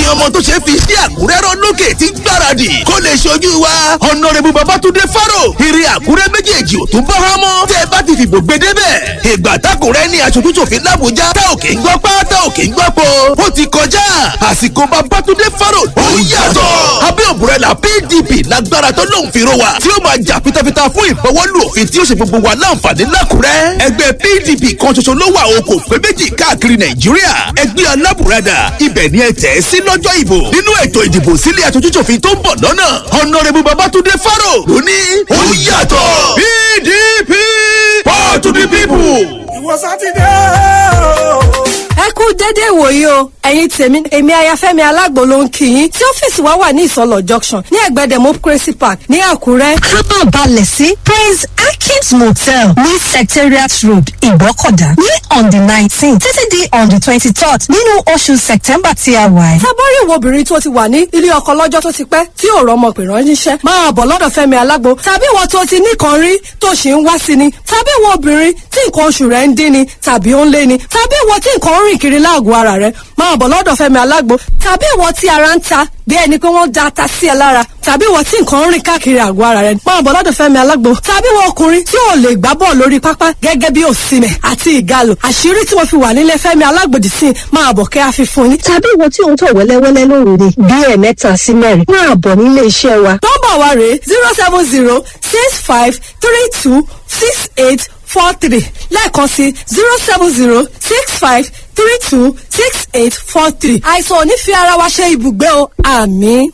ọmọ tó ṣe fi sí àkúrẹ́ rán lókè tí gbáradì kó lè ṣojú wa ọ̀nàrẹ́bù babatunde faro ìrì àkúrẹ́ méjèèjì ò tún bá wá mọ́ tẹ́ ẹ bá ti fìbò gbé débẹ̀ ìgbà tákùrẹ́ ní aṣojú ṣòfin làbújá tá òkè ń gbọ́ pá tá òkè ń gbọ́ po ó ti kọjá àsìkò babatunde faro ó yàtọ̀ abẹ́ òbúrẹ́là pdp lágbára tó lóun fi ro wa tí ó máa jà fitafita fún ìfọwọ́lù òfin tí ó ṣe gbogbo wa láǹfààní lákùrẹ́ ẹgbẹ́ pdp kan ṣoṣo ló wà o kò pé méjì káàkiri nàìjíríà ẹgbẹ́ alábùradà ibẹ̀ ni ẹ tẹ̀ ẹ́ sí lọ́jọ́ ìbò nínú ètò ìdìbò sílé aṣojúṣòfin tó ń bọ̀ lọ́nà ọ̀nàrẹ́bù babatunde faro ló ní ó yàtọ̀ pdp power to the people. ìwọ sátidé o. ẹ kú dédé ìwòyí o ẹ̀yin tèmi èmi ayafẹ́mi alágbo ló ń kí yín tí ọ́fíìsì wa wà ní ìsọlọ junction ní ẹ̀gbẹ́ democracy park ní àkúrẹ́. kábọ̀ balẹ̀ sí praise akins motel ní secretariat road ìgbọ́kọ̀dá ní on the nineteen títí di on the twenty-third nínú oṣù september tí a wà yìí. tábọ́rì wo obìnrin tó ti wà ní ilé ọkọ lọ́jọ́ tó ti pẹ́ tí ò rọmọ pè ránṣẹ́ máa bọ̀ lọ́dọ̀ fẹ́mi alágbo tàbí ìwọ tó ti nìkan rí tó ṣì ń wá sí ni tàbí ìwọ obìnrin tí nǹkan oṣù rẹ̀ ń dín ni tàbí ó ń lé ni tàbí ìwọ tí nǹkan ń rìn kiri láàgọ̀ ara rẹ̀ máa bọ̀ lọ́dọ̀ fẹ́mi alágbo tàbí ìwọ tí ara ń ta bí ẹni pé wọ́n da ata sí ẹ lára tàbí ìwọ tí nǹkan ń rìn káàkiri àgọ́ ara rẹ̀ máa bọ̀ lọ́dọ̀ fẹ́mi alágbo tàbí ìwọ ọkùnrin tí ò lè gbá bọ́ọ̀ lórí pápá gẹ́gẹ́ bí òsìmẹ̀ àti ìgalò àṣírí tí mo fi wà nílé fẹ́mi alágbòdì sí máa bọ̀ kẹ́ àfi fún yín. tàbí ìwọ tí ò ń tọ̀ wẹ́lẹ́wẹ́lẹ́ lóòrè bí ẹ̀ẹ̀mẹ́ta sí mẹ́rin máa bọ̀ nílé iṣẹ́ wa. nọ́mbà wa rèé zero seven zero six five three two six eight four three lẹ́ẹ̀kan sí zero seven zero six five three two six eight four three. àìsàn ò ní fi ara wa ṣe ibùgbé o àmì.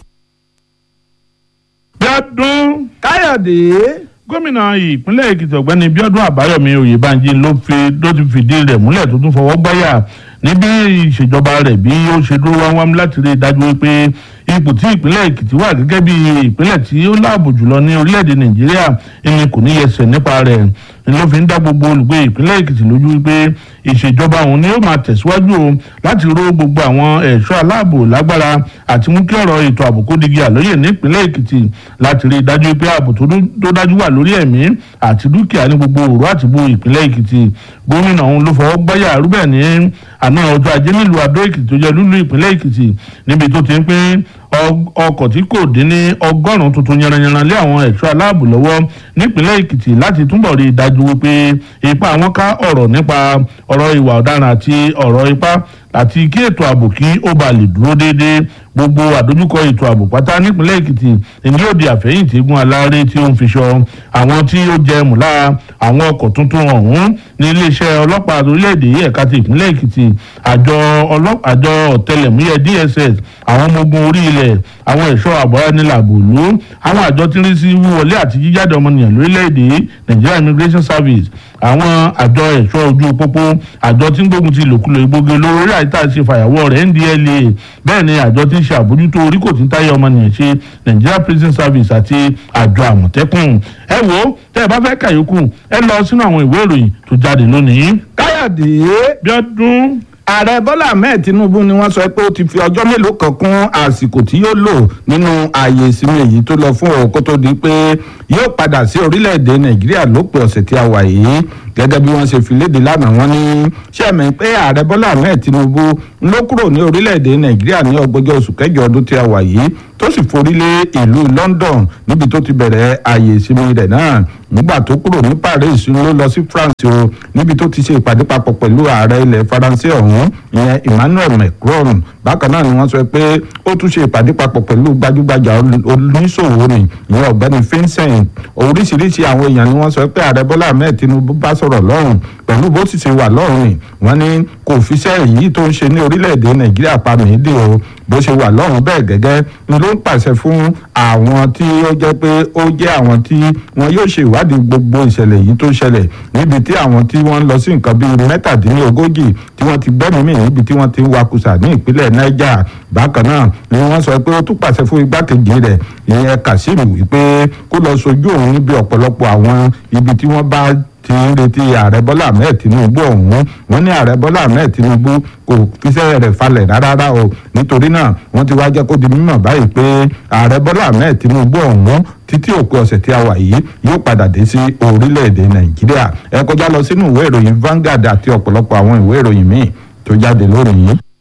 bíọ́dún káyọ̀dé gómìnà ìpínlẹ̀ èkìtì ọ̀gbẹ́ni bíọ́dún àbáyọ̀mí oyèbánjí ló fi ló ti fìdí rẹ̀ múlẹ̀ tó tún fọwọ́ gbáyà níbi ìṣèjọba rẹ̀ bí ó ṣe dúró wámúwámú láti rí i dájú wípé ipò tí ìpínlẹ̀ èkìtì wà gẹ́gẹ́ bí ìpínlẹ̀ tí ó láàbò jùlọ ní orílẹ̀-èdè nàìjíríà ẹni kò ní yẹsẹ̀ nípa rẹ̀ ló fi ń dá gbogbo olùgbé ìpínlẹ̀ èkìtì lójú wípé ìṣèjọba òun ni ó máa tẹ̀síwájú o láti ró gbogbo àwọn ẹ̀ṣọ́ aláàbò lágbára àti mú kí ọ̀rọ̀ ètò ààbò kó digi àlóyè nípínlẹ̀ èkìtì láti rí i dájú pé ààbò tó dájú wà lórí ẹ̀mí àti dúkìá ní gbogbo òru àti bo ìpínlẹ̀ èkìtì gómìnà òun ló fọwọ́ gbáyà rúbẹ̀ ní àná ọjọ́ ajé nílùú adó èkìtì tó jẹ́ lúlú ìpínlẹ̀ èkìtì níbi tó ti ń pín ọkọ̀ tí kò dín ní ọgọ́rùn-ún tuntun yanranyanran lé àwọn ẹ̀ṣọ́ aláàbò lọ́wọ́ nípínlẹ̀ èkìtì láti túbọ̀ rí i dájú wípé ipa àwọn ká ọ̀rọ̀ nípa ọ̀rọ̀ ìwà ọ̀daràn àti ọ̀rọ̀ ipá àti kí ètò ààbò kí ó ba lè dúró déédéé gbogbo àdójúkọ ètò ààbò pátá nípínlẹ̀ èkìtì èyí yóò di àfẹ́yìntì egun aláré tí ó ń fi ṣọ àwọn tí ó jẹ mùlá àwọn ọkọ̀ tuntun ọ̀hún ní iléeṣẹ́ ọlọ́pàá orílẹ̀-èdè ẹ̀ka ti ìpínlẹ̀ èkìtì àjọ àjọ ọ̀tẹlẹ̀múyẹ́ dss àwọn ọmọ ogun orí ilẹ̀ àwọn ẹ̀ṣọ́ àbọ̀ránilàbòlú àwọn àjọ tí ń rí sí wíwọlé àti jíjáde ọmọnìyàn lórílẹ̀-èdè nigeria immigration service àwọn àjọ ẹ̀ṣọ́ ojú pópó àjọ tí ń gbógun ti ìlòkulò ìgbógi olóró orí àyíká ṣe fàyàwọ́ rẹ̀ ndla bẹ́ẹ̀ ni àjọ tí ń ṣe àbójútó orí kò tí ń táyé ọmọnìyàn ṣe nigeria prison service àti àjọ àmọ̀tẹ́kùn ẹ wo tẹ́ ẹ bá fẹ́ kàyókù ẹ lọ sínú àwọn ìwé ìròyìn tó jáde lónìí. káyọ̀dé bíọ́dún ààrẹ bọ́lá ahmed tinubu ni wọ́n sọ pé ó ti fi ọjọ́ mélòó kan kún àsìkò tí yóò lò nínú ààyè ìsinmi èyí tó lọ fún òun kó tó di pé yóò padà sí orílẹ̀-èdè nàìjíríà lópin ọ̀sẹ̀ tí a wà yìí gẹ́gẹ́ bí wọ́n ṣe fi léde lánàá wọ́n ní sẹ́mi pé ààrẹ bọ́lá ahmed tinubu ló kúrò ní orílẹ̀-èdè nàìjíríà ní ọgbọ́jọ́ oṣù kẹjọ ọdún tí a wà yìí tó sì forí lé ìlú london níbi tó ti bẹ̀rẹ̀ ààyè ìsinmi rẹ̀ náà nígbà tó kúrò ní paris ló lọ sí france o níbi tó ti ṣe ìpàdé papọ̀ pẹ̀lú ààrẹ ilẹ̀ faransé ọ̀hún ìyẹn emmanuel macron bákan náà ni wọ́n sọ pé ó tún ṣe ìpàdé papọ̀ pẹ̀lú gbajúgbajà oníṣòwò ni ìyẹn ọ̀gbẹ́ni vincent oríṣiríṣi àwọn èèyàn ni wọ́n sọ pé ààrẹ bọ́lá ahmed tinubu bá sọ̀rọ̀ lọ́rùn pẹ̀lú bó sì ṣe wà lọ́rùn ni wọ́n ní kò fiṣẹ́ èyí tó ń ṣe ní orílẹ̀-èdè nàìjíríà pa mìíndì o bó ṣe wà lọ́rùn bẹ́ẹ̀ gẹ́gẹ́ ni ló ń pàṣẹ fún àwọn tí ó jẹ́ pé ó jẹ́ àwọn tí wọn yóò ṣe ìwádìí gbogbo ìṣẹ̀lẹ̀ yìí tó ṣẹlẹ̀ níbi tí àwọn tí wọ́n ń lọ sí nǹkan bíi mẹ́tàdínlógójì tí wọ́n ti gbẹ́mìí mì níbi tí wọ́n ti ń wakùsà ní ìpínlẹ̀ niger bákan náà ni wọ́n sọ pé ó tún pàṣẹ fún igbákejì rẹ̀ ìyẹn kazeem wípé kó lọ sojú òun níbi ọ̀pọ̀lọpọ̀ àwọn ibi tí wọ́n bá ti ń retí ààrẹ bọ́lá ahmed tinubu ọ̀hún wọ́n ní ààrẹ bọ́lá ahmed tinubu kò fiṣẹ́ rẹ̀ falẹ̀ rárá o nítorí náà wọ́n ti wá jẹ́ kó di mímọ̀ báyìí pé ààrẹ bọ́lá ahmed tinubu ọ̀hún títí òpin ọ̀sẹ̀ tí a wà yìí yóò padà dé sí orílẹ̀-èdè nàìjíríà ẹ kọjá lọ sínú ìwé ìròyìn Vanguard àti ọ̀pọ̀lọpọ̀ àwọn ìwé ìròyìn míì tó jáde lónìí.